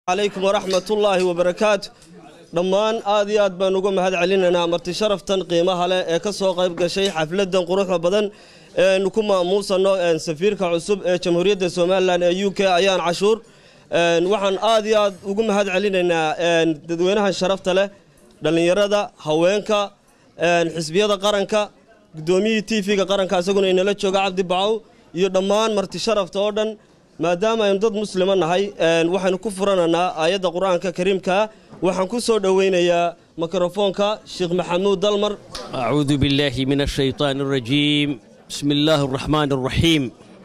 calaykum waraxmatullaahi wabarakaatu dhammaan aad iyo aad baan uga mahad celinaynaa marti sharaftan qiimaha leh ee ka soo qayb gashay xafladan quruxda badan eenu ku maamuusano safiirka cusub ee jamhuuriyadda somalilan ee u k ayaan cashuur waxaan aad iyo aad ugu mahad celinaynaa dadweynahan sharafta leh dhallinyarada haweenka xisbiyada qaranka guddoomiyihii t v-ga qaranka isaguna inala jooga cabdi bacow iyo dhammaan marti sharafta oo dhan maadaama aynu dad muslima nahay waxaynu ku furananaa aayadda qur-aanka kariimkaa waxaan ku soo dhoweynayaa mikrofoonka sheekh maxamuud dalmar أعوذ بالله من الشيطان الرجيم بسم الله الرحمن الرحيم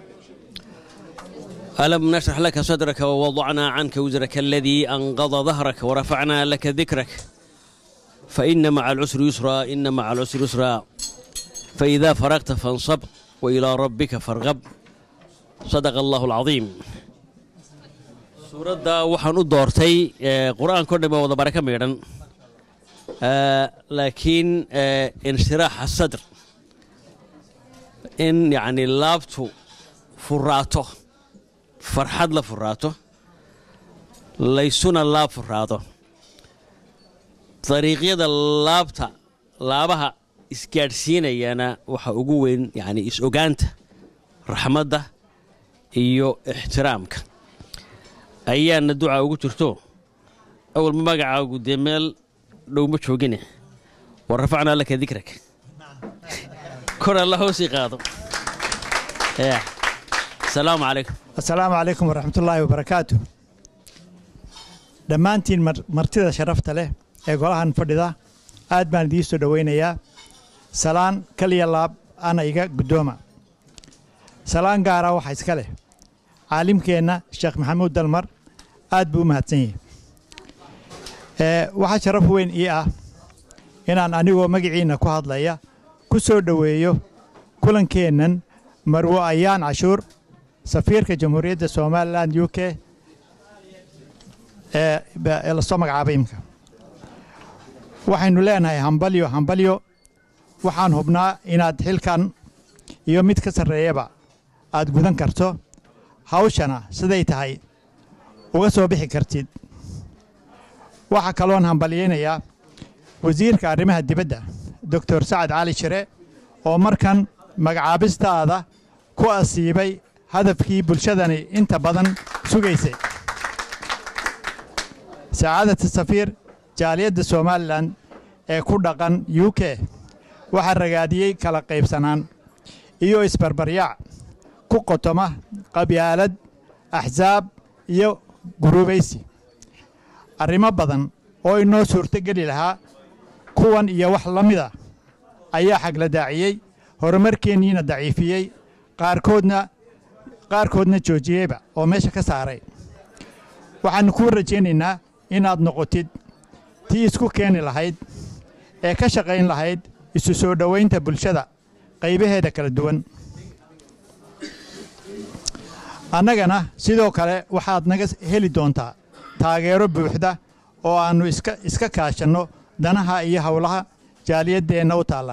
ألم نشرح لك صدرك ووضعنا عنك وزرك الذي أنقض ظهرك ورفعنا لك ذكرك فإن مع العسر يسرا إن مع العسر يسرا فإذا فرغت فانصب وإلى ربك فارغب صدق الله العظيم suuradda waxaan u doortay qur-aanka o dhan baa wada baraka miidhan laakiin inshiraaxa sadr in yacni laabtu furaato farxad la furaato laysuna laab furaado dariiqyada laabta laabaha isgaadhsiinayana waxa ugu weyn yacni is-ogaanta raxmadda iyo ixtiraamka ayaana ducaa ugu jirto awalma magacaagu dee meel dhow ma joogine wa rafacnaa laka dikrak kor alla hoosii qaado asalaamu calaykum asalaamu calaykum waraxmatullaahi wabarakaatu dhammaantiin martida sharafta leh ee golahan fadhida aad baan idiin soo dhowaynayaa salaan kaliya laab ana iga guddooma salaan gaara waxa iska leh caalimkeenna sheekh maxamuud dalmar aad buu u mahadsan yahay waxaa sharaf weyn ii ah inaan anigoo magaciinna ku hadlaya ku soo dhoweeyo kulankeennan marwo ayaan cashuur safiirka jamhuuriyadda somalilan u k ee lasoo magacaabay imka waxaynu leenahay hambalyo hambalyo waxaan hubnaa inaad xilkan iyo mid ka sarreeyaba aad gudan karto hawshana siday tahay uga soo bixi kartid waxaa kaloon hambalyaynayaa wasiirka arrimaha dibadda doctor sacad cali shire oo markan magacaabistaada ku asiibay hadafkii bulshadani inta badan sugaysay sacaadata safiir jaaliyadda somalilan ee ku dhaqan u k waxaa ragaadiyey kala qaybsanaan iyo isbarbaryaac ku qotoma qabyaalad axsaab iyo guruubaysi arrimo badan oo inoo suurtogeli lahaa kuwan iyo wax la mida ayaa xagla daaciyey horumarkeenniina daciifiyey qaarkoodna qaarkoodna joojiyeyba oo meesha ka saaray waxaannu kuu rajaynaynaa inaad noqotid tii isku keeni lahayd ee ka shaqayn lahayd isu soo dhowaynta bulshada qaybaheeda kala duwan annagana sidoo kale waxaad naga heli doontaa taageero buuxda oo aannu iska kaashanno danaha iyo howlaha jaaliyaddeenna u taalla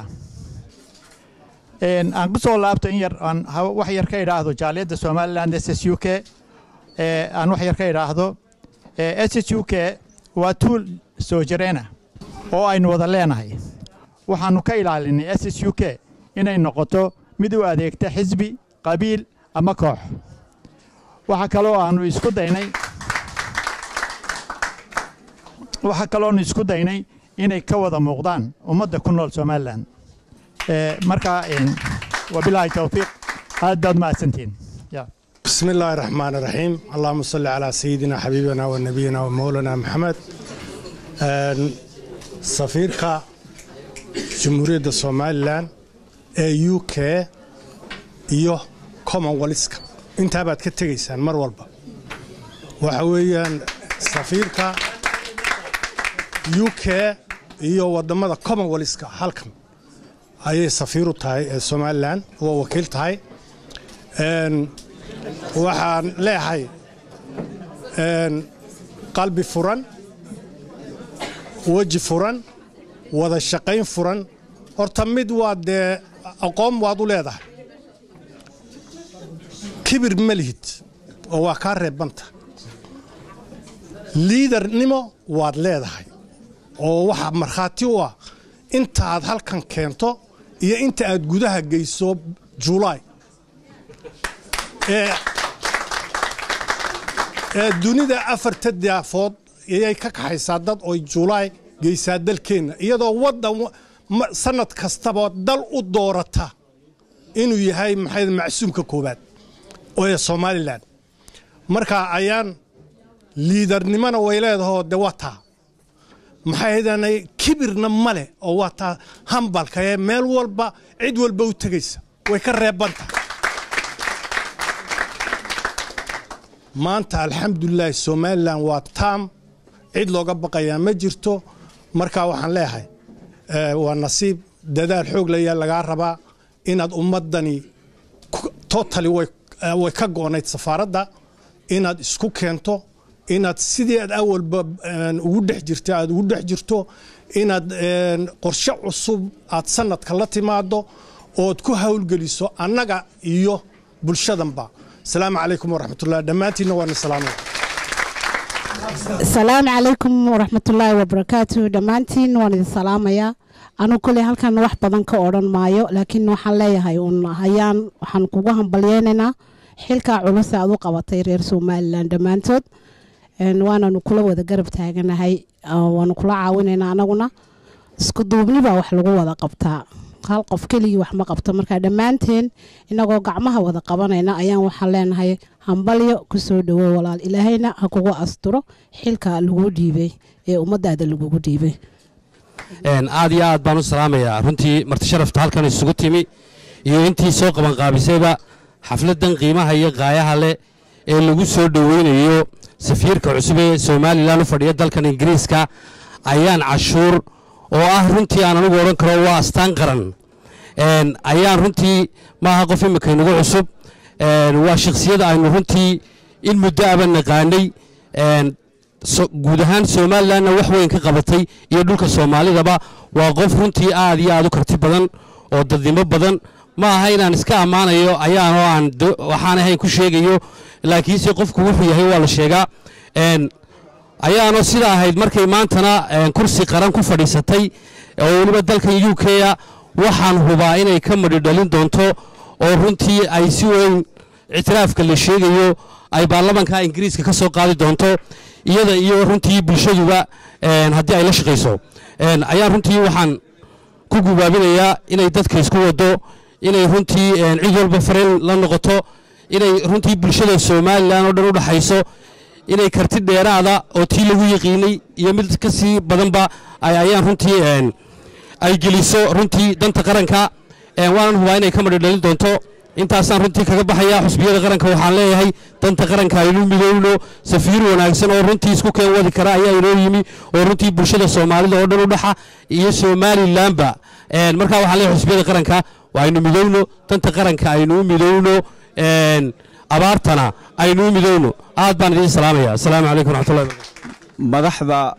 aan ku soo laabto in yar aan wax yar ka idhaahdo jaaliyadda somalilan s s u k aan wax yar ka idhaahdo s s u k waa tuul soo jireena oo aynu wada leenahay waxaannu ka ilaalinay s s u k inay noqoto mid u adeegta xisbi qabiil ama koox waxaa kaloo aannu isku daynay waxaa kalooanu isku daynay inay ka wada muuqdaan ummadda ku nool somalilan markaa wabilaahi towfiiq aad baad mahadsantihiin بسم الله الرحمن الرحيم اللهم صل على سيدنا حبيبنا ونبينا ومولانا محمد سفيرك جمهورية سوماليلاند ee u k iyo commonwealthka intaa baad ka tegaysaan mar walba waxa weeyaan safiirka u k iyo waddammada commonwealthka halkan ayay safiir u tahay ee somalilan waa wakiil tahay waxaan leeyahay qalbi furan weji furan wada shaqayn furan horta mid waa dee aqoon waad u leedahay kibir ma lihid oo waa kaa reebanta liidarnimo waad leedahay oo waxaa markhaati u ah intaaad halkan keento iyo inta aad gudaha geyso julaay ee ee dunida afarta daafood ayay ka kaxaysaa dad oy julaay geysaa dalkeenna iyadoo waddan ma- sannad kastaba dal u doorata inuu yahay maxay macsuumka koowaad oo ee somalilan marka ayaan liidarnimona way leedahoo de waa taa maxaydanay kibirna ma leh oo waa taa hambalka ee meel walba cid walba u tegaysa way ka reebanta maanta alxamdulilaahi somalilan waa taam cid looga baqayaa ma jirto marka waxaan leeyahay eh, waa nasiib dadaal xoog layaa lagaa rabaa inaad ummaddani ku- totally way eh, way ka goonayd safaaradda inaad isku keento inaad sidii aad awalba eh, ugu dhex jirta aad ugu dhex jirto inaad eh, qorshe cusub aad sanadka la timaado ood ku hawlgeliso annaga iyo bulshadanba asalaamu calaykum waraxmatullahi dhammaantiinna waana salaamaya asalaamu calaykum waraxmatullaahi wabarakaatu dhammaantiin waan idin salaamayaa anu koley halkan wax badan ka odhan maayo laakiin waxaan leeyahay uun hayaan waxaan kugu hambalyeynaynaa xilkaa culus aad u qabatay reer somalilan dhammaantood Een, waananu kula wada garab taaganahay oo waanu kula caawinaynaa anaguna isku duubni baa wax lagu wada qabtaa hal qof keligii wax ma qabto marka dhammaanteen inagoo gacmaha wada qabanayna ayaan waxaan leenahay hambalyo kusoo dhawo walaal ilaahayna ha kugu asturo xilka lagu dhiibay ee ummadaada lagugu dhiibay Een, aad iyo aad baan u salaamayaa runtii marti sharafta halkan isugu timi iyo intii soo qabanqaabisayba xafladdan qiimaha iyo qaayaha leh ee lagu soo dhoweynayo safiirka cusub ee somalilan u fadhiya dalkan ingiriiska ayaan cashuur oo ah runtii aan anigu odhan karo waa astaan qaran Een, ayaan runtii maaha qof imika inagu cusub Een, waa shakhsiyada aynu runtii in muddo aba naqaanay Een, so- guud ahaan somalilanna wax weyn ka qabatay iyo dhulka soomaalidaba waa qof runtii aad iyo aad u karti badan oo dadnimo badan ma aha inaan iska ammaanayo ayaanoo aan do- waxaan ahayn ku sheegayo laakiinse qofku wuxuu yahay waa la sheegaa Een, ayaanoo sida ahayd markay maantana een, kursi qaran ku fadhiisatay oo weliba dalkan u k a waxaan hubaa inay ka madhi dhalin doonto oo runtii ay si weyn ictiraafka la sheegayo ay baarlamanka ingiriiska ka soo qaadi doonto iyada iyo runtii bulshaduba een, haddii ay la shaqayso Een, ayaan runtii waxaan ku gubaabinayaa inay dadka isku wado inay runtii een, cid walba fareen la noqoto inay runtii bulshada somalilan oo dhan u dhaxayso inay karti dheeraada oo tii lagu yaqiinay iyo mid ka sii badanba ay ayaan runtii een, ay geliso runtii danta qaranka Een, waanan hubaa inay ka madhi dhalin doonto intaasaan runtii kaga baxaya xusbiyada qaranka waxaan leeyahay danta qaranka aynu midowno safiir wanaagsan oo runtii isku keen wadi kara ayaa inoo yimi oo runtii bulshada soomaalida oo dhan u dhaxa iyo somalilanba Een, markaa waxaan leeyahay xusbiyada qaranka waa aynu midowno danta qaranka aynu u midowno Een, abaartana aynu u midowno aad baan idiin salaamaya asalaamu calaykum waraxmatullahi wabarakatu madaxda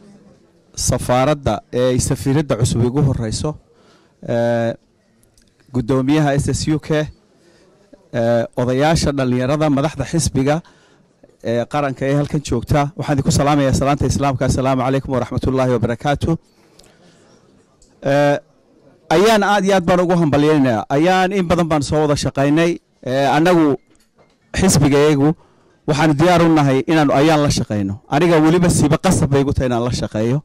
safaaradda ee ay safiiradda cusub igu horeyso ee, guddoomiyaha s s u k ee, odayaasha dhallinyarada madaxda xisbiga ee qaranka ee halkan joogta waxaan idinku salaamayaa salaanta islaamka assalaamu calaykum waraxmatullaahi wabarakaatu Ee, ayaan aad iyo aad baan ugu hambalyaynayaa ayaan in badan baan soo wada shaqaynay ee, annagu xisbigayagu waxaanu diyaar u nahay inaanu ayaan la shaqayno aniga weliba siiba qasab bay igu tahay inaan la shaqeeyo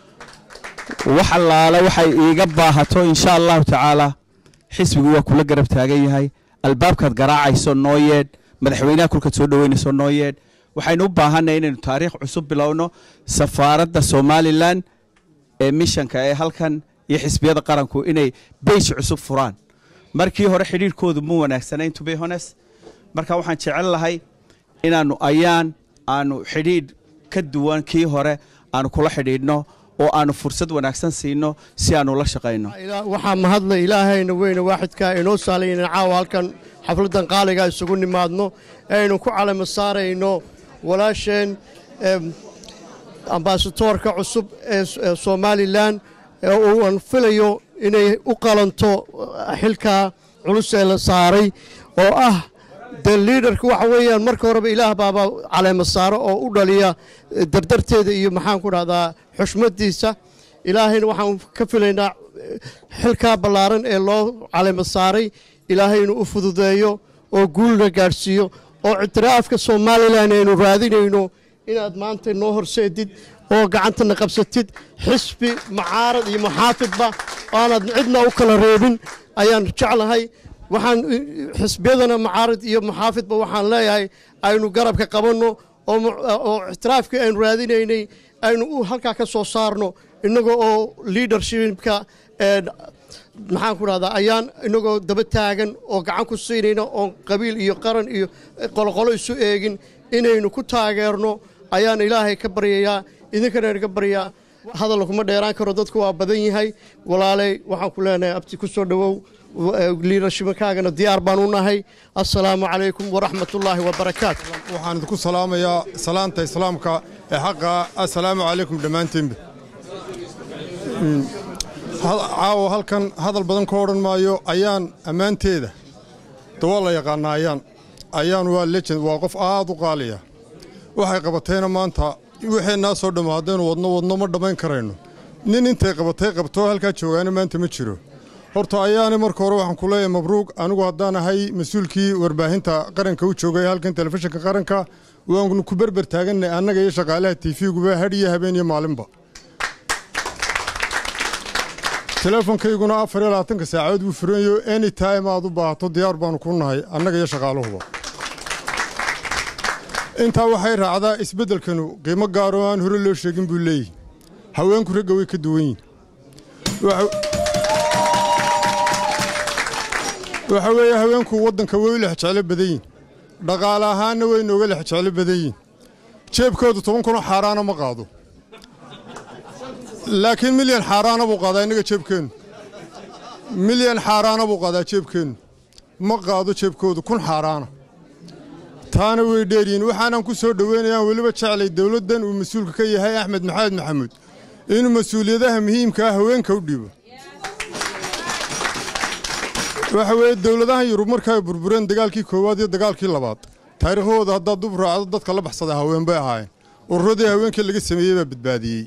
wax allaale waxay iiga baahato insha allahu tacaala xisbigu waa kula garab taagan yahay albaabkaad garaacayso noo yeedh madaxweynaha kulkaad soo dhoweynayso noo yeedh waxaynu u baahanay inaynu taariikh cusub bilowno safaaradda somalilan ee mishanka ee halkan iyo xisbiyada qaranku inay beyj cusub furaan markii hore xidhiirkoodu ma wanaagsanayn to be honest marka waxaan jecel lahay inaannu ayaan aanu xidhiidh ka duwan kii hore aanu kula xidhiidhno oo aanu fursad wanaagsan siino si aanu la shaqayno Ilaa- waxaa mahadla ilaahayna weyne waaxidka inoo saalay inaan caawa halkan xafladdan qaaliga isugu nimaadno aynu ku calamo saarayno walaasheen em, ambaasatoorka cusub ee S- ee somalilan ee uu aan filayo inay u qalanto eh, xilka culus ee la saaray oo ah dee liidarka waxa weeyaan marka horeba ilaah baaba caleema saaro oo u dhaliya eh, dardarteeda iyo maxaan ku dhahdaa xushmadiisa ilaahayna waxaan ka filaynaa eh, xilkaa ballaaran ee loo caleema saaray ilaahay inuu u fududeeyo oo guulna gaadhsiiyo oo ictiraafka somalilan aynu raadinayno inaad maanta noo horseedid oo gacantana qabsatid xisbi mucaarad iyo muxaafidba aanad cidna u kala reebin ayaan jeclahay waxaan eh, xisbiyadana mucaarad iyo muxaafidba waxaan leeyahay aynu garabka qabanno oo mu- oo ictiraafkii aynu raadinaynay aynu u halkaa ka soo saarno innaga oo leadershipka ee maxaan ku dhahdaa ayaan inagoo daba taagan oo gacan ku siinayna oon qabiil iyo qaran iyo qoloqolo isu eegin inaynu ku taageerno ayaan ilaahay ka baryayaa idinkana ka baryaa hadal kuma dheeraan karo dadku waa badan yahay walaaley waxaan ku leenahay abti ku soo dhowow liidarshimakaagana diyaar baan u nahay assalaamu calaykum waraxmatullaahi wabarakaatu waxaan idinku salaamayaa salaanta islaamka ee xaqa assalaamu calaykum dhammaantiinba Mm, ha- caawa halkan hadal badan ka odhan maayo ayaan ammaanteeda dawaa la yaqaanaa ayaan ayaan waa legend waa qof aad u qaaliya waxay qabatayna maanta waxaynaa soo dhammo haddaynu wadno wadno ma dhammayn karayno nin intay qabatay qabtoo halkaa joogaana maanta ma jiro horta ayaani marka hore waxaan ku leeyahay mabruuq anigu haddaan ahay mas-uulkii warbaahinta qaranka u joogay halkan telefishinka qaranka waanu ku berber taaganay annaga iyo shaqaalaha tiifiguba hadhiyo habeen iyo maalinba teleefonkayguna afar iyo labaatanka saacadood buu furanyo any time aad u baahato diyaar baanu ku nahay annaga iyo shaqaaluhuba intaa waxay raacdaa isbeddelkanu qiimo gaaroo aan hore loo sheegin buu leeyahy haweenku ragga way ka duwan yihin Waxa- waxa weeye haweenku waddanka way u lexjeclo badan yihin dhaqaale ahaanna way nooga lexjeclo badan yihin jeebkoodu toban kunoo xaaraana ma qaado laakiin milyan xaaraana buu qaadaa innaga jeebkeennu milyan xaaraana buu qaadaa jeebkeennu ma qaado jeebkoodu kun xaaraana taana way dheeryihiin waxaanan ku soo dhoweynayaan weliba jeclay dowladdan uu mas-uulka ka yahay axmed maxamed maxamuud inuu mas-uuliyadaha muhiimka ah haweenka u dhiibo waxa weeye dowladahan yurub markaa burbureen dagaalkii koowaad iyo dagaalkii labaad taariikhdooda haddaad dub raacdo dadka la baxsada haween bay ahaayeen ururadii haweenkii laga sameeyey baa badbaadiyey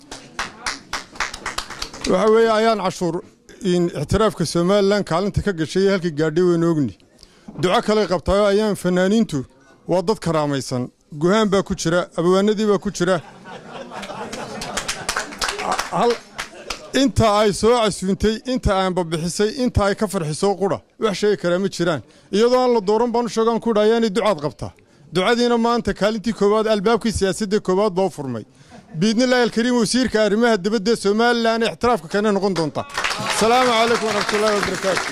waxa weeye ayaan cashuur in ictiraafka somalilan kaalinta ka gashay halkii gaadhay waynu ogni duco kale qabtaayo ayaan fanaaniintu waa dad karaamaysan guhaan baa ku jira abwaanadii baa ku jira hal- inta ay soo casuuntay inta aan babixisay inta ay ka farxiso qura wax sheegi karaa ma jiraan iyadoo aan la dooran baan u sheegaan ku dhaha ayaanay ducaad qabtaa ducadiina maanta kaalintii koowaad albaabkii siyaasadda koowaad baa u furmay biidnillaahi alkariim wasiirka arrimaha dibadda ee somalilan ee ixtiraafka kana noqon doonta asalaamu calaykum waraxmatullaahi wabarakaatu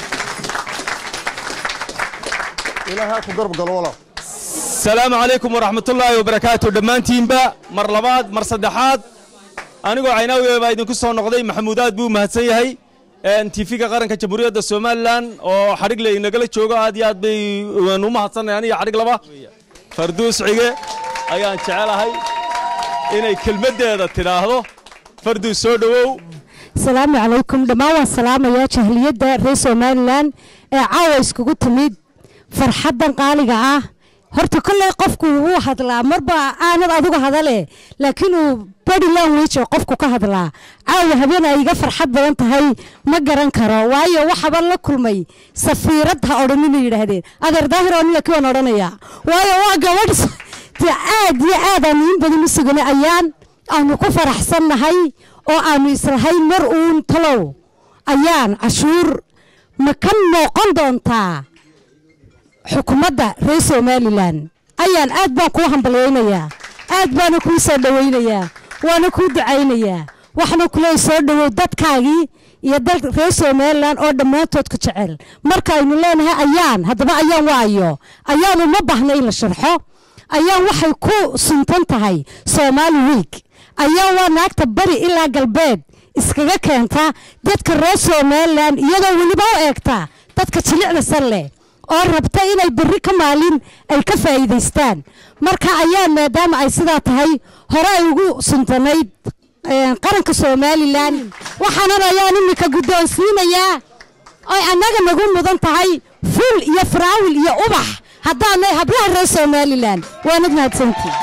ilaahay ha ku garab galo walaal asalaamu calaykum waraxmatullaahi wabarakaatu dhammaantiinba mar labaad mar saddexaad anigoo caynaawiga baa idinku soo noqday maxamuud aad buu mahadsan yahay tiifiga qaranka jamhuuriyadda somalilan oo xadhigle inagala joogo aad iyo aad bay waanu u mahadsannahay aniga xadhig laba farduus cige ayaan jecelahay inay kelmaddeeda tidhaahdo farduus soo dhowow asalaamu calaykum dhammaan waan salaamayaa jahliyadda reer somalilan ee caawa iskugu timid farxaddan qaaliga ah horta kolley qofku wuu hadlaa marba aanad adigu hadale laakiin uu body language oo qofku ka hadlaa caawa habeen ay iga farxad badan tahay ma garan karo waayo waxaba la kulmay safiirad ha odhanina yidhaahdeen adeer daahir oo nilaki waan odhanayaa waayo waa gabadh s- dee aad iyo aad aanu in badan u suganay ayaan aanu ku faraxsannahay oo aanu islahayn mar uun talow ayaan cashuur ma ka noqon doontaa xukuumadda reer somalilan ayaan aad baan kuu hambalyaynayaa aad baana kuu soo dhowaynayaa waana kuu ducaynayaa waxna kuleey soo dhowow dadkaagii iyo dal reer somalilan oo dhammaantood ku jecel markaaynu leenahay ayaan haddaba ayaan waayo ayaan uma baahna in la sharxo ayaan waxay ku suntan tahay soomaali week ayaan waa naagta bari ilaa galbeed iskaga keenta dadka reer somalilan iyadoo weliba u eegta dadka jilicda san leh oo rabta inay berri ka maalin ay ka faa'iidaystaan marka ayaan maadaama ay sidaa tahay hore ay ugu suntanayd eh, qaranka somalilan waxaanan ayaan iminka guddoonsiinayaa oy annaga nagu mudan tahay ful iyo faraawil iyo ubax haddaanay hablaha reer somalilan waanad mahadsantiin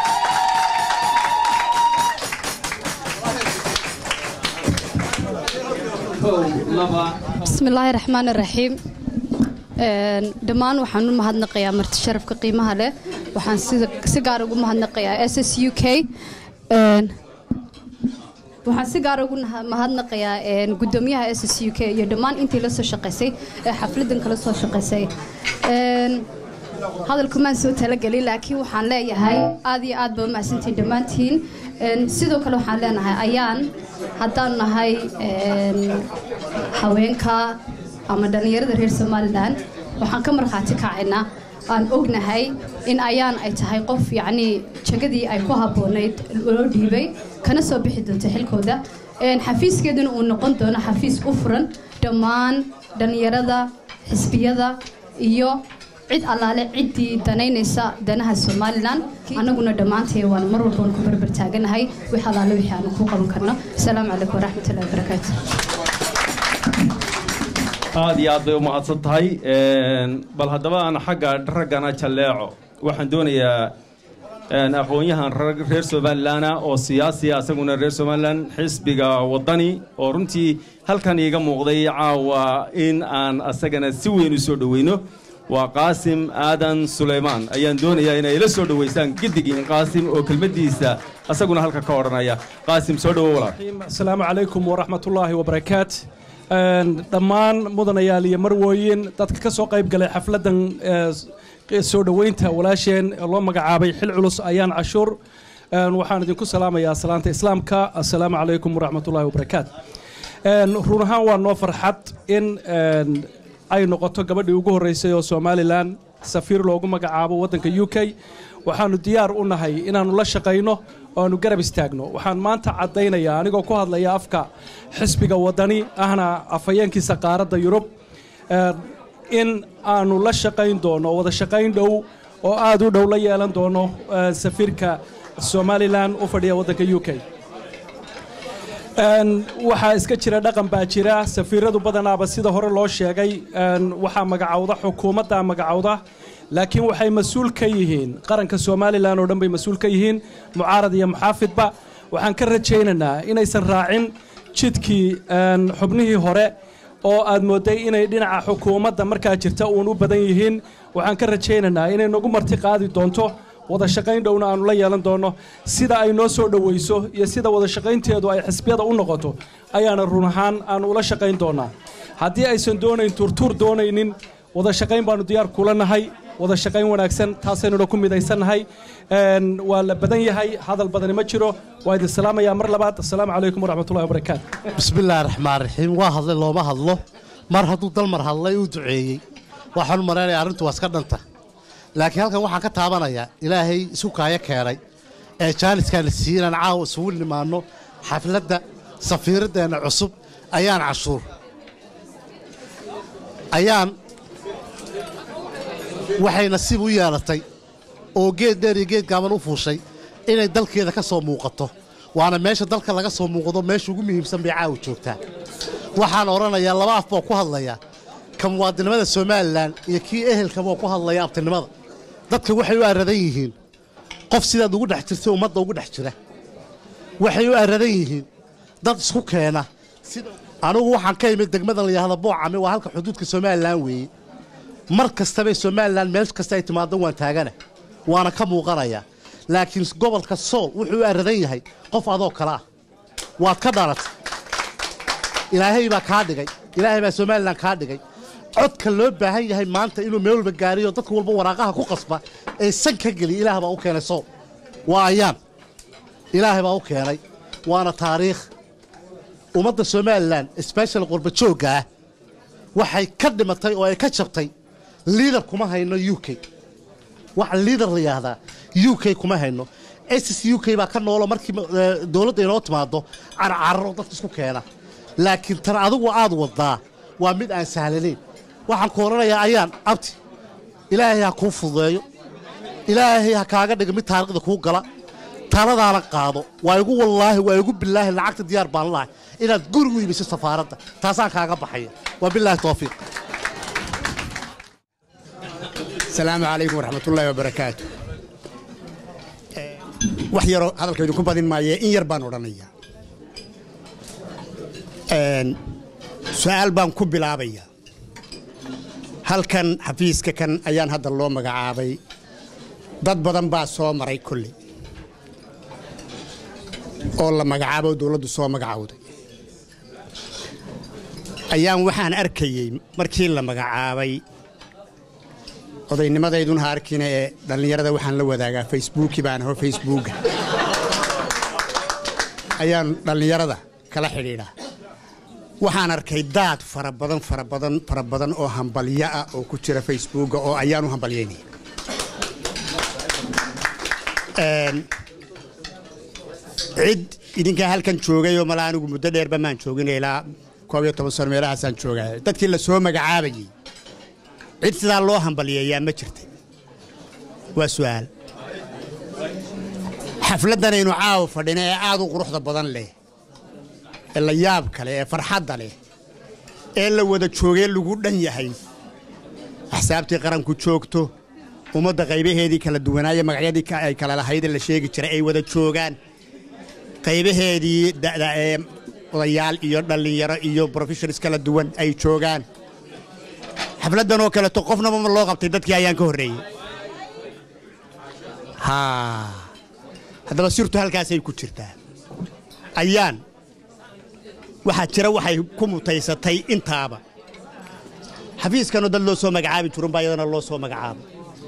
bismillaahi raxmaani raxiim dhammaan waxaan u mahadnaqayaa marti sharafka qiimaha leh waxaan si gaar ugu mahadnaqayaa s s u k waxaan si gaar ugu mahadnaqayaa gudoomiyaha s s u k iyo dhammaan intii la soo shaqaysay ee xafladan kala soo shaqaysay hadalkumaan soo talagelin laakiin waxaan leeyahay aad iyo aad baa u mahadsantiin dhammaantiin sidoo kale waxaan leenahay ayaan haddaan nahay haweenka ama dhallinyarada reer somalilan waxaan ka markhaati kacaynaa aan ognahay in ayaan ay tahay qof yacnii jagadii ay ku habboonayd loo dhiibay kana soo bixi doonto xilkooda xafiiskeeduna uu noqon doono xafiis u furan dhammaan dhallinyarada xisbiyada iyo cid allaale ciddii danaynaysa danaha somalilan annaguna dhammaantee waan mar walba waan ku barbar taaganahay wix allaale wixii aanu ku qaban karno asalaamu calaykum waraxmatullahi wabarakaatu aad iyo aad bay u mahadsan tahay bal haddaba aan xagga raggana jalleeco waxaan doonayaa aqoon-yahan reer somalilan oo siyaasiya asaguna reer somalilan xisbiga wadani oo runtii halkan iiga muuqday caawa in aan asagana si weyn u soo dhoweyno waa qaasim aadan sulaymaan ayaan doonayaa inay ila soo dhoweysaan giddigiin qaasim oo kelmaddiisa asaguna halka ka odhanaya qaasim soo dhowo walaal asalaamu calaykum waraxmatullaahi wabarakaat dhammaan mudanayaal iyo marwooyin dadka ka soo qayb galay xafladdan soo dhoweynta walaasheen loo magacaabay xil culus ayaan cashuur waxaan idinku salaamayaa salaanta islaamka assalaamu calaykum waraxmatullaahi wabarakaat run ahaan waa noo farxad in ay noqoto gabadhii ugu horreysay oo somalilan safiir loogu magacaabo waddanka u k waxaannu diyaar u nahay inaannu la shaqayno oo aanu garab istaagno waxaan maanta caddaynayaa anigoo ku hadlaya afka xisbiga waddani ahna afhayeenkiisa qaaradda yurub in aanu la shaqayn doono wada shaqayn dhow oo aad u dhow la yeelan doono safiirka somalilan u fadhiya waddanka u k waxaa iska jira dhaqan baa jira safiiradu badanaaba sida hore loo sheegay waxaa magacowda xukuumaddaa magacowda laakiin waxay mas-uul ka yihiin qaranka somalilan oo dhan bay mas-uul ka yihiin mucaarad iyo muxaafidba waxaan ka rajaynaynaa inaysan raacin jidkii xubnihii hore oo aad moodday inay dhinaca xukuumadda markaa jirta uun u badan yihiin waxaan ka rajaynaynaa inay nagu marti qaadi doonto wada shaqayn dhowna aanu la yeelan doonno sida ay noo soo dhowayso iyo sida wada shaqaynteedu ay xisbiyada u noqoto ayaana run ahaan aanu ula shaqayn doonnaa haddii aysan doonayn turtuur doonaynin wada shaqayn baanu diyaar kula nahay wada shaqayn wanaagsan taasaynuna ku midaysannahay waa la badan yahay hadal badani ma jiro waa idin salaamayaa mar labaad assalaamu calaykum waraxmatullahi wabarakaatu bismillaahi raxmaan raxiim waa hadlay looma hadlo mar hadduu dalmar hadlay uu duceeyey waxaan u maraynaya arrintu waa iska dhanta laakiin halkan waxaan ka taabanayaa ilaahay isu kaayo keenay ee jaaniskaan la siiyey inaan caawa isugu nimaanno xafladda safiiraddeenna cusub ayaan cashuur ayaan waxay nasiib u yeelatay oo geed dheer iyo geed gaaban u fuushay inay dalkeeda ka soo muuqato waana meesha dalka laga soo muuqdo meesha ugu muhiimsan bay caawa joogtaa waxaan odhanayaa laba af baa ku hadlaya ka muwaadinimada somalilan iyo kii ehelkaba oo ku hadlaya abtinimada dadka waxay u aradan yihiin qof sidaad ugu dhex jirtay ummadda ugu dhex jira waxay u aradan yihiin dad isku keena anigu waxaan ka imid degmadan la yidhahda boocame waa halka xuduudka somalilan weeye mar kastabay somalilan meel kasta ay timaado waan taagana waana ka muuqanayaa laakiin gobolka sool wuxuu u aradan yahay qof adoo kale ah waad ka dhalatay ilaahay baa kaa dhigay ilaahay baa somalilan kaa dhigay codka loo baahan yahay maanta inuu meel walba gaariyo dadka walba waraaqaha ku qasba ee san ka geliya ilaah baa u keenay sool waa ayaan ilaahay baa u keenay waana taariikh ummadda somalilan sbeshal qurbajoogga ah waxay ka dhimatay oo ay ka jabtay liidar kuma hayno u k waxa liidar la yidhaahdaa u k kuma hayno ss u k baa ka noolo markii dowladda inoo timaado carcarro dadka isku keena laakiin tan adigu aad wadaa waa mid aan sahlanayn waxaan ku odhanayaa ayaan abti ilaahay ha kuu fududeeyo ilaahay ha kaaga dhiga mid taariikhda kuu gala taladaana qaado waa igu wallaahi waa igu bilaahi lacagta diyaar baan lahay inaad gurigu iibiso safaaradda taasaan kaaga baxaya waa bilaahi towfiiq asalaamu calaykum waraxmatullaahi wabarakaatu wax yaroo hadalka idinku badin maaye in yar baan odhanayaa su-aal baan ku bilaabaya halkan xafiiska kan ayaan hadda loo magacaabay dad badan baa soo maray kolley oo la magacaabo dowladdu soo magacowday ayaan waxaan arkayey markii la magacaabay odaynimadayduna ha arkina ee dhallinyarada waxaan la wadaagaa facebooki baan aho facebooka ayaan dhallinyarada kala xidhiidhaa waxaan arkay daad fara badan fara badan fara badan oo hambalyo ah oo ku jira facebooka oo ayaan u hambalyaynaya cid idinkaa halkan joogayoo mala anigu muddo dheerba maan joogin ilaa koob iyo toban sano meelahaasaan joogaya dadkii la soo magacaabayey cid sidaa loo hambalyeeyaa ma jirta waa su'aal xafladdanaynu caawa fadhina ee aad u quruxda badan leh ee la yaab kale ee farxadda leh ee la wada joogee lagu dhan yahay axsaabtii qaranku joogto ummadda qaybaheedii kala duwanaaye magacyadii ay kala lahaydee la sheegi jiray ay wada joogaan qaybaheedii da'da ee odayaal iyo dhallinyaro iyo brofeshonis kala duwan ay joogaan xafladdan oo kaleeto qofnaba ma loo qabtay dadkii ayaan ka horreeyey haa haddaba sirtu halkaasay ku jirtaa ayaan waxaa jira waxay ku mutaysatay intaaba xafiiskanoo dad loo soo magacaabi jirun baa iyadana loo soo magacaabay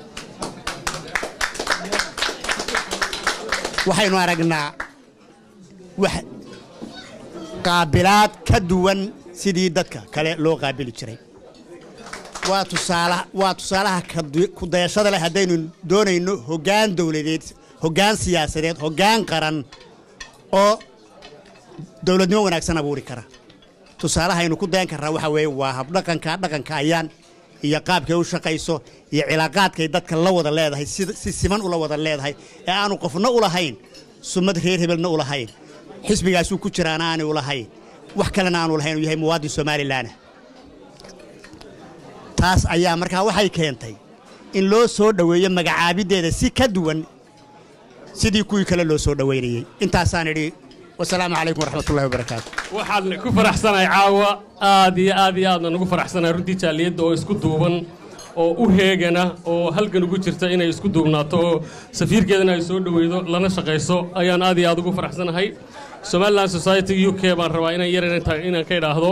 waxaynu aragnaa wax qaabilaad ka duwan sidii dadka kale loo qaabili jiray waa tusaala waa tusaalaha ku dayashada leh haddaynu doonayno hoggaan dowladeed hoggaan siyaasadeed hoggaan qaran oo dowladnimo wanaagsan abuuri kara tusaalahaynu ku dayan karraa waxaa weeye waa habdhaqanka dhaqanka ayaan iyo qaabkay u shaqayso iyo cilaaqaadkay dadka la wada leedahay si siman ula wada leedahay ee aanu qofna u lahayn summad reer hebelna u lahayn xisbigaasuu ku jiraana aanay u lahayn wax kalena aanu lahayn uu yahay muwaadin somalilanah taas ayaa markaa waxay keentay in loo soo dhoweeyo magacaabiddeeda si ka duwan sidii kuwii kale loo soo dhowaynayey intaasaan idhi wasalaamu calaykum waraxmatullahi wabarakaatu waxaan ku faraxsanahay caawa aad iyo aad iyo aadna nugu faraxsanahay runtii jaaliyadda oo isku duuban oo u heegana oo halgan ugu jirta inay isku duubnaato oo safiirkeedana ay soo dhoweydo lana shaqayso ayaan aad iyo aad ugu faraxsanahay somaliland society u k baan rabaa inaan yar inaan ka idhaahdo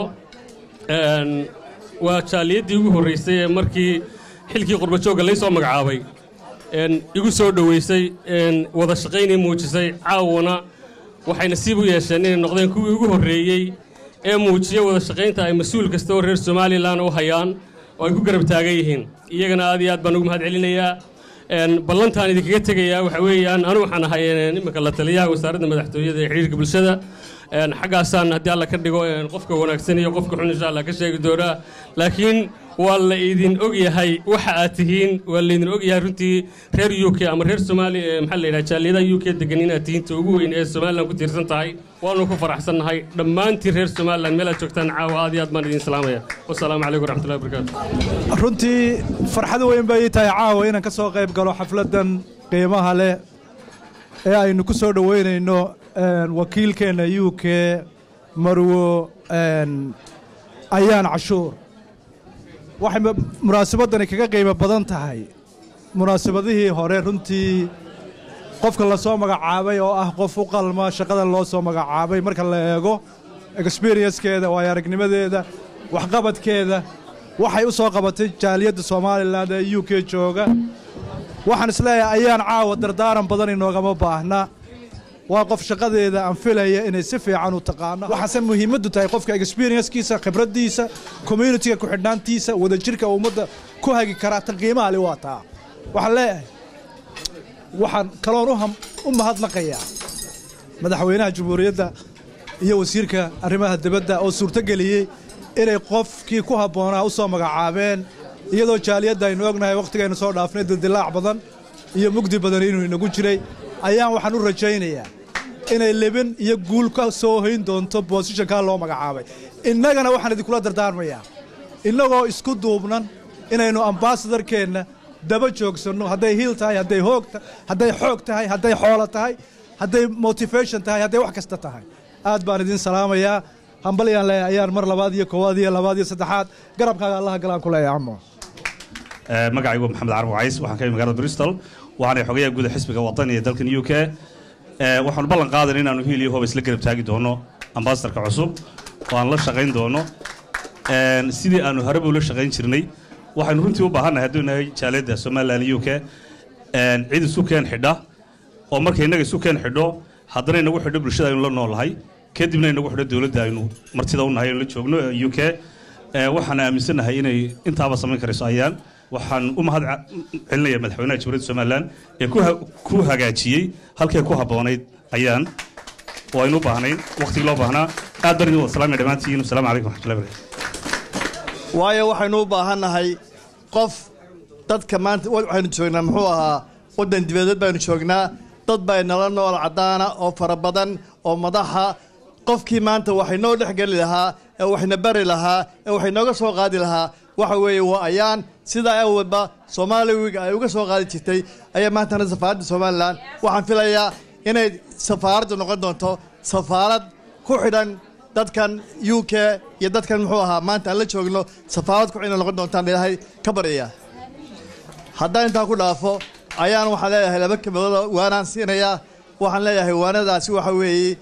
waa jaaliyaddii ugu horraysay ee markii xilkii qurbajoogga lay soo magacaabay igu soo dhoweysay wada shaqaynay muujisay caawana waxay nasiib u yeesheen inay noqdeen kuwii ugu horreeyey ee muujiya wada shaqaynta ay mas-uul kasta oo reer somalilan u hayaan oo ay ku garab taagan yihiin iyagana aad iyo aad baan ugu mahad celinayaa ballantaan idinkaga tegayaa waxa weeyaan anu waxaan ahay imika la taliyaha wasaaradda madaxtooyada ee xidhiirka bulshada xaggaasaan haddii alla ka dhigo qofka wanaagsan iyo qofka xun insha allah ka sheegi doonaa laakiin waa la idin og yahay waxa aad tihiin waa laydin og yahay runtii reer u k ama reer somaali maxaa la yidhaha jaaliyadaha u k degan inaad tihiin ta ugu weyn ee somalilan ku tiirsan tahay waanu ku faraxsannahay dhammaantiin reer somalilan meel aad joogtaan caawa aad iyo aad baan idin salaamaya wasalaamu calaykum waraxmatullahi wabarakaatu runtii farxad weyn bay ii tahay caawa inaan ka soo qayb galo xafladdan qiimaha leh ee aynu ku soo dhoweynayno wakiilkeenna u k marwo ayaan cashuur waxay munaasabadani kaga qiimo badan tahay munaasabadihii hore runtii qofka la soo magacaabay oo ah qof u qalma shaqada loo soo magacaabay marka la eego experienckeeda waayo aragnimadeeda waxqabadkeeda waxay u soo qabatay jaaliyadda somalilan ee u k jooga waxaan isleeyahay ayaan caawa dardaaran badan inoogama baahna waa qof shaqadeeda aan filaya inay si fiican u taqaano waxaase muhiimaddu tahay qofka experiencekiisa khibraddiisa communitiga ku-xidhnaantiisa wadajirka ummadda ku hagi karaa tan qiimaha li waa taa waxaan leeyahay waxaan kaloon u mahadnaqayaa madaxweynaha jamhuuriyadda iyo wasiirka arrimaha dibadda oo suurtogeliyey inay qofkii ku habboonaa u soo magacaabeen iyadoo jaaliyadda aynu ognahay wakhtigaynu soo dhaafnay dildilaac badan iyo mugdi badan inuu inagu jiray ayaan waxaan u rajaynayaa inay lebin iyo guul ka soo hayn doonto boosishankaa loo magacaabay innagana waxaan idinkula dardaarmayaa innagoo isku duubnan inaynu ambaasadarkeenna daba joogsanno hadday hiil tahay hadday hoog ta- hadday xoog tahay hadday xoolo tahay hadday motivation tahay hadday wax kasta tahay aad baan idin salaamayaa hambalyaan leeyahay ayaan mar labaad iyo koowaad iyo labaad iyo saddexaad garabkaaga allaha galaan ku leeyahay camo magacaygu waa maxamed carab wacays waxaan ka yimid magaalada bristol waxaana xogayaha guud ee xisbiga wadani ee dalkan u k waxaanu ballan qaadana inaanu hiil iyo hooba isla garab taagi doono ambasadorka cusub oo aan la shaqayn doono sidii aanu horeba ula shaqayn jirnay waxaynu runtii u baahannahay hadduu nahay jaaliyadda somalilan u k cid isu keen xidha oo markay innaga isu keen xidho haddana inagu xidho bulshada aynu la noolahay kadibna inagu xidho dowladda aynu martida u nahay aynu la joogno u k waxaan aaminsanahay inay intaaba samayn karayso ayaan waxaan u mahad ca- celinaya madaxweynaha jamhuuriyadda somalilan ee ku ha- ku hagaajiyey halkay ku habboonayd ayaan oo aynu u baahnayn wakhtigii loo baahnaa aad baan idin wada salaamaya dhammaantiin wasalaamu calaykum waxmatullahi barakatu waayo waxaynu u baahannahay qof dadka maanta wa- waxaynu joognaa muxuu ahaa waddan dibadeed baynu joognaa dad baa nala nool caddaana oo fara badan oo madaxa qofkii maanta waxay noo dhex geli lahaa ee waxna bari lahaa ee waxay nooga soo qaadi lahaa waxa weeye waa ayaan sidaa awalba soomaaliwiga ay uga soo qaadi jirtay ayaa maantana safaaradda somalilan waxaan filayaa inay safaaraddu noqon doonto safaarad ku xidhan dadkan u k iyo dadkan muxuu ahaa maanta aan la joogno safaarad ku xidhan noqon doontaan ilaahay ka baryaya haddaan intaa ku dhaafo ayaan waxaan leeyahay laba kelmadood oo waanaan siinayaa waxaan leeyahay waanadaasi waxa weeye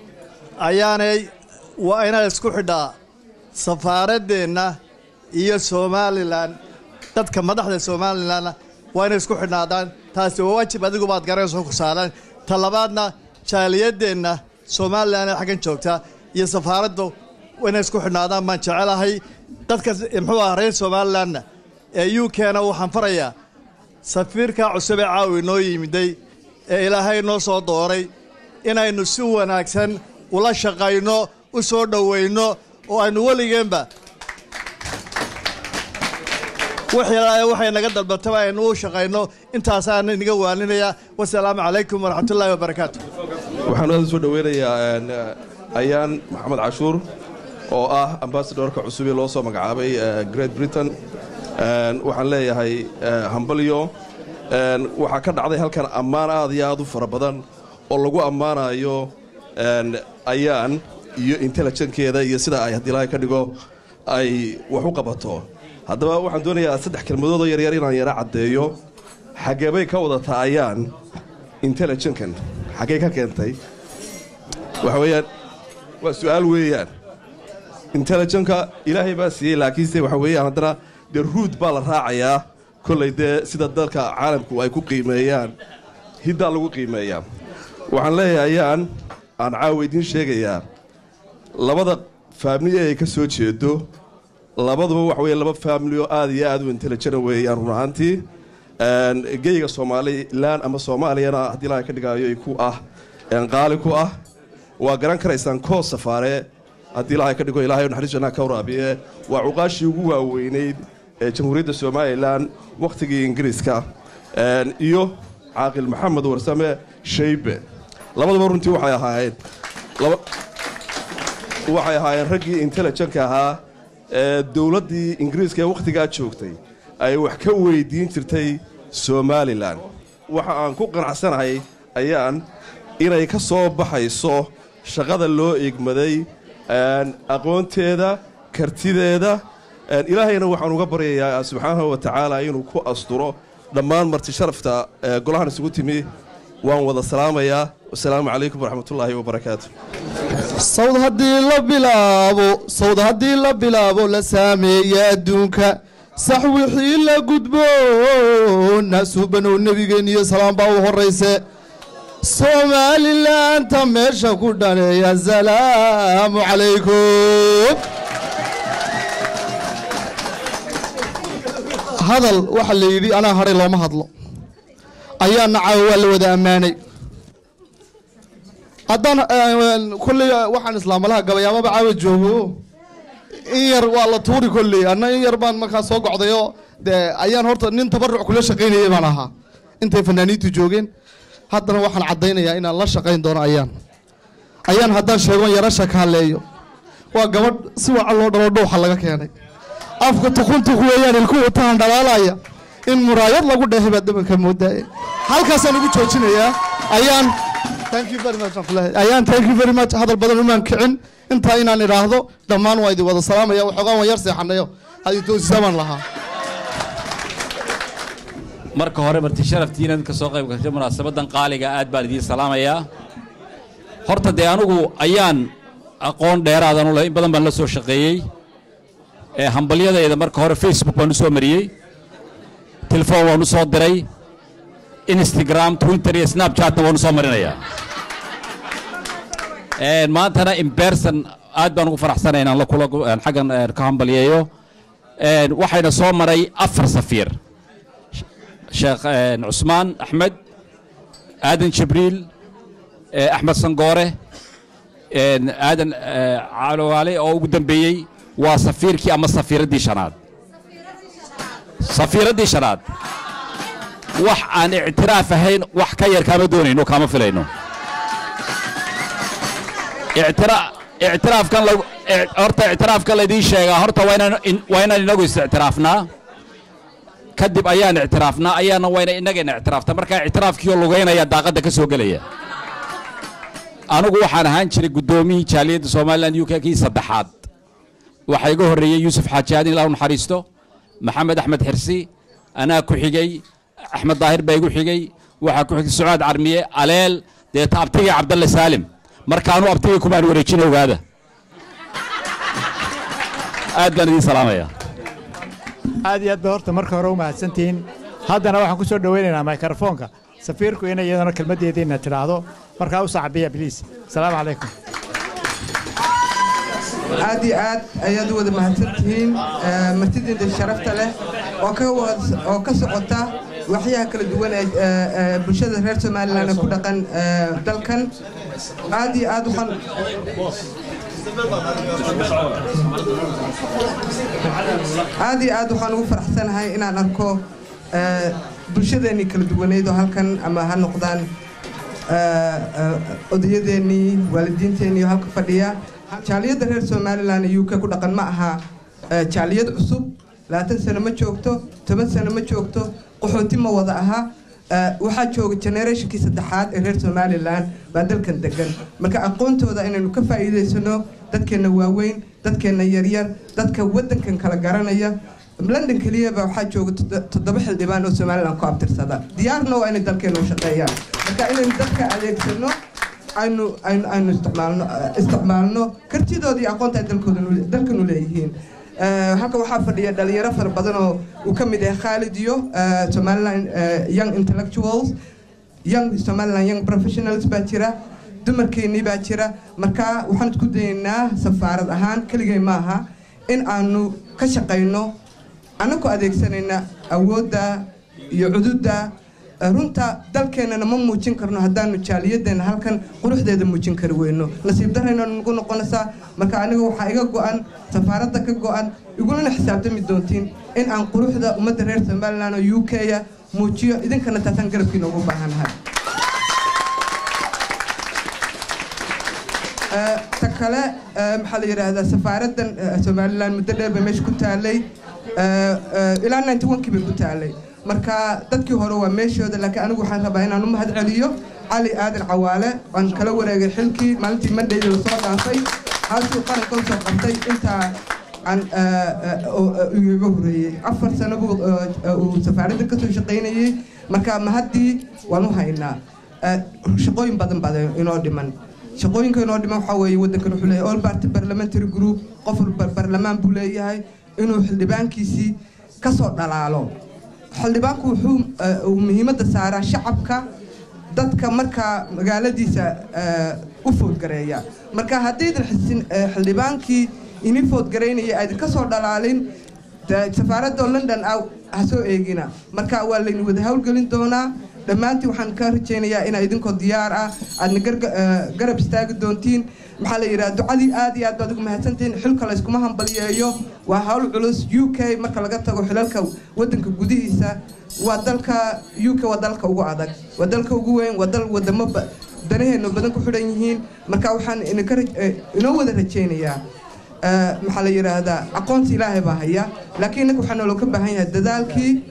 ayaanay waa inaan isku xidhaa safaaraddeenna iyo somalilan dadka madaxda somalilanna waa inay isku xidhnaadaan taasi waa waajib adigu baad garanayso ku saaran ta labaadna jaaliyadeenna somalilan ee xaggan joogta iyo safaaraddu waa inay isku xidhnaadaan baan jecelahay dadka muxuu ah reer somalilanna ee u k-na waxaan farayaa safiirka cusub ee caawi noo yimiday ee ilaahay noo soo dooray inaynu si wanaagsan ula shaqayno u soo dhowayno oo aynu weligeenba wixii waxay naga dalbataba aynu u shaqayno intaasaan inaga waaninaya wasalaamu calaykum waraxmatullaahi wabarakaatu waxaan aad u soo dhoweynayaa een, ayaan maxamed cashuur oo ah ambasadorka cusub ee loo soo magacaabay eh, great britain Een, waxaan leeyahay eh, hambalyo Een, waxaa ka dhacday halkan ammaan aad iyo aad u fara badan oo lagu ammaanayo een, ayaan iyo intelligenkeeda iyo sida ay haddii ilaahay ka dhigo ay wax u qabato haddaba waxaan doonayaa saddex kelmadood oo yaryar inaan yara caddeeyo xageebay ka wadataa ayaan intelligenkan xaggee ka keentay waxa weeyaan waa su'aal weeyaan intelligenka ilaahay baa siiyey laakiinse waxa weeyaan haddana dee ruud baa la raacayaa kollay dee sida dalka caalamku ay ku qiimeeyaan hiddaa lagu qiimeeyaa waxaan leeyahay ayaan aan caawa idiin sheegayaa labada faamili ay ka soo jeedo labaduba waxa weeye laba faamili oo aad iyo aad u intelligent weeyaan run ahaantii Een, geyga somalilan ama soomaaliyana haddii ilaahay ka dhigaayo ku ah een, qaali ku ah waa garan karaysaan koos safaare haddii ilaahay ka dhigo ilaahay naxariis jannaha ka waraabiye waa cuqaashii ugu waaweynayd ee jamhuuriyadda somalilan wakhtigii ingiriiska Een, iyo caaqil maxamed warsame shaybe labaduba runtii waxay ahaayeen laba waxay ahaayeen raggii intelligentka ahaa ee dowladdii ingiriiska ee wakhtigaa joogtay ay wax ka weydiin jirtay somalilan waxa aan ku qanacsanahay ayaan inay ka soo baxayso shaqada loo egmaday een, aqoonteeda kartideeda een, ilaahayna waxaan uga baryayaa subxaanahu wa tacaala inuu ku asturo dhammaan marti sharafta ee golahan isugu timi waan wada salaamayaa wasalaamu calaykum waraxmatullaahi wabarakaatu sawd haddii la bilaabo sawd haddii la bilaabo la saameeya adduunka sax wixii la gudbo naasuubanow nebigeen iyo salaam baa u horrayse soomaalilanta meesha ku dhaneeya asalaamu calaykum hadal waxaa la yidhi anaa hadhay looma hadlo ayaana caawa waa la wada ammaanay haddaan kolley waxaan islaamalaha gabayaamaba caawa joogo in yar waa la tuuri kolley anna in yar baan markaa soo gocdayoo dee ayaan horta nin tabaruc kula shaqaynayay baan ahaa intay fanaaniintu joogeen haddana waxaan caddaynayaa inaan la shaqayn doono ayaan ayaan haddaan sheegon yara shakaaleeyo waa gabadh si wacan loo dhalo dhuuxa laga keenay afka tukuntuk weeyaan ilku wataan dhalaalaya in muraayad lagu dheehay baad dhabanka moodaa halkaasaan ugu joojinayaa ayaan thank you very much Abdullahi. ayaan thank you very much hadal badan umaan kicin intaa inaan idhaahdo dhammaan waa idin wada salaamaya waxoogaan waan yar seexanayo hadii toosisamaan lahaa marka hore marti sharaftiina ka soo qayb gashay munaasabadan qaaliga aad baan idiin salaamayaa horta dee anugu ayaan aqoon dheeraadan u leh in badan baan la soo shaqeeyey ee hambalyadayda marka hore facebook baan u soo mariyey telefoon waan u soo diray instagram twitter iyo snapchatna waan u soo marinayaa Een, maantana in person aad baan ugu faraxsanay inaan la kula een, xaggan een, ka hambalyeeyo Een, waxayna soo maray afar safiir sheekh een, cusmaan axmed aadan jibriil eh, axmed sangoore een, aadan eh, calowaale oo ugu dambeeyey waa safiirkii ama safiiraddii shanaad safiiraddii shanaad wax aan ictiraaf ahayn wax ka yar kaama doonayno kaama filayno ictira- ictiraafkan lagu i- horta ictiraafkan laydiin sheegaa horta waa inaan in- waa inaan inagu is-ictiraafnaa kadib ayaan ictiraafnaa ayaana wayna innagayna ictiraafta markaa ictiraafkiioo lugaynaya daaqadda ka soo gelaya anigu waxaan ahaan jiray guddoomiyii jaaliyadda somalilan u k kii saddexaad waxaa iga horreeyey yuusuf xaaji aadin ilaa u naxariisto maxamed axmed xirsi anaa ku xigey axmed daahir baa igu xigey waxaa ku xigay sucaad carmiye aleel deeta abtigii cabdalle saalim markaanu abtigii kumaan wareejin ogaada aad baan idiin salaamayaa aad iyo aad ba horta marka hore u mahadsantihiin haddana waxaan ku soo dhowaynaynaa mikrofoonka safiirku inay iyadana kelmaddeediina tidhaahdo markaa u saaxibiya bliis asalaamu calaykum aad iyo aad ayaad u wada mahadsantihiin eh, martidiinda sharafta leh oo ka wad- oo ka socota waxyaha kala duwan ee eh, eh, bulshada reer somalilan ee ku dhaqan eh, dalkan aad iyo aad waxaan aad iyo aad waxaan ugu faraxsanahay inaan arko eh, bulshadeennii kala duwaneyd oo halkan ama ha noqdaan eh, eh, odayadeennii waalidiinteennii oo halka fadhiya jaaliyadda reer somalilan ee uk ku dhaqan ma aha eh, jaaliyad cusub labaatan sano ma joogto toban sano ma joogto qaxooti ma wada aha Eh, waxaa jooga generationkii saddexaad ee reer somalilan baa dalkan degan marka aqoontooda inaynu ka faa'iidaysano dadkeenna waaweyn dadkeenna yaryar dadka waddankan kala garanaya london keliyaba waxaa jooga toddo- toddoba xildhibaan oo somalilan ku abtirsada diyaarna waa inay dalkeena u shaqeeyaan marka inaynu dadka adeegsano aynu aynu aynu isticmaalno eh, isticmaalno kartidooda iyo aqoonta ay dalkooda nu- dalkanu leeyihiin Eh, halkan waxaa fadhiya dhalinyaro fara badan oo uu ka mid yahay khaalid iyo eh, somaliland eh, young intellectuals young somaliland young professionals baa jira dumarkeennii baa jira marka waxaan isku dayaynaa safaarad ahaan keligay maaha in aanu ka shaqayno annagu adeegsanayna awoodda iyo cududda Eh, runta dalkeennana ma muujin karno haddaanu jaaliyadeenna halkan quruxdeeda muujin kari weyno nasiib darayna nagu noqonaysaa marka aniga waxaa iga go'an safaaradda ka go'an igulana xisaabtami doontiin in aan quruxda ummadda reer somalilan oo u k-ya muujiyo idinkana taasaan garabkiina ugu baahanahay Eh, ta kale eh, maxaa la yidhaahdaa safaaraddan eh, somalilan muddo dheer bay meesha ku taalay Eh, eh, ilaa 91kii bay ku taalay marka dadkii hore waa meeshooda laakiin anigu waxaan rabaa inaan u mahad celiyo cali aadan cawaale aan kala wareegay xilkii maalintii mandhayda lasoo dhaafay halkuu qaranka usoo qabtay intaa aan eh, eh, oo, eh, igaga horeeyey afar sano buu eh, uu safaaradda kasoo shaqaynayey marka mahaddii waan u haynaa Eh, shaqooyin badan baa inoo dhiman shaqooyinka inoo dhiman waxaa weeye waddankan wuxuu leeyahay all party parliamentary group qof walba barlamaan buu leeyahay inuu xildhibaankiisii ka soo dhalaalo xildhibaanku wuxuu eh, uu muhiimadda saaraa shacabka dadka markaa magaaladiisa eh, u foodgareeya marka haddaydan xisin eh, xildhibaankii ini foodgaraynaya aydan ka soo dhalaalin dee safaaradda london ah ha soo eegina marka waa laynu wada howlgelin doonaa dhammaantiin waxaan ka rajaynayaa inaa idinkoo diyaar ah aadna garga- eh, garab istaagi doontiin maxaa la yidhaha ducadii aad iyo aad baad ugu mahadsantihiin xilka layskuma hambalyeeyo waa hawl culus u k marka laga tago xilalka waddanka gudihiisa waa dalka u k waa dalka ugu adag waa dalka ugu weyn waa dal wadamo ba- danaheenna badan ku xidhan yihiin marka waxaan idinka raj- eh, inoo wada rajaynayaa Eh, maxaa la yidhaahdaa aqoonta ilaahay baa haya laakiin innaga waxaa naloo ka baahan yahay dadaalkii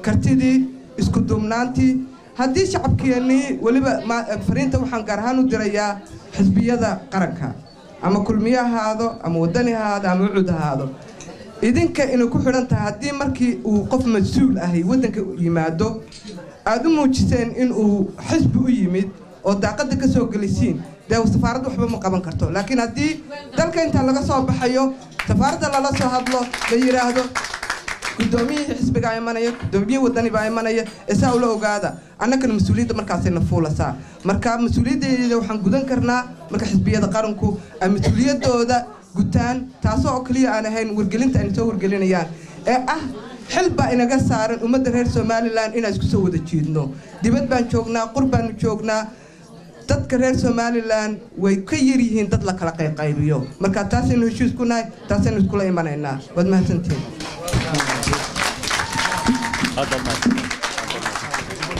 kartidii isku duubnaantii haddii shacabkeennii weliba ma- fariinta waxaan gaar ahaan u dirayaa xisbiyada qaranka ama kulmiye ahaado ama wadani ahaado ama ucud ahaado idinka inay ku xidhan tahay haddii markii uu qof mas-uul ahi waddanka yimaado aad u muujiseen in uu xisbi u yimid oo daaqadda ka soo gelisiin dee safaaradda waxba ma qaban karto laakiin haddii dalka intaa laga soo baxayo safaaradda lala soo hadlo la yidhaahdo guddoomiyihii xisbigaa imanaya guddoomiyihii waddanibaa imanaya ee saa ula ogaada annagana mas-uuliyadda markaasayna fuulasaa marka mas-uuliyaddeeda waxaan gudan karnaa marka xisbiyada qaranku ay mas-uuliyaddooda gutaan taasoo oo keliya aan ahayn wargelinta ayna soo wargelinayaan ee ah xil baa inaga saaran ummadda reer somalilan inaan isku soo wada jiidno dibad baan joognaa qur baanu joognaa dadka reer somalilan way ka yar yihiin dad la kala qayqaybiyo marka taasaynu heshiis ku nahay taasaynu iskula imanaynaa waad mahadsantihin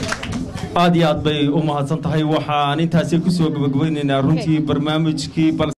aad iyo aad bay u mahadsan tahay waxaan intaasi kusoo gabagabaynaynaa runtii barnaamijkii balse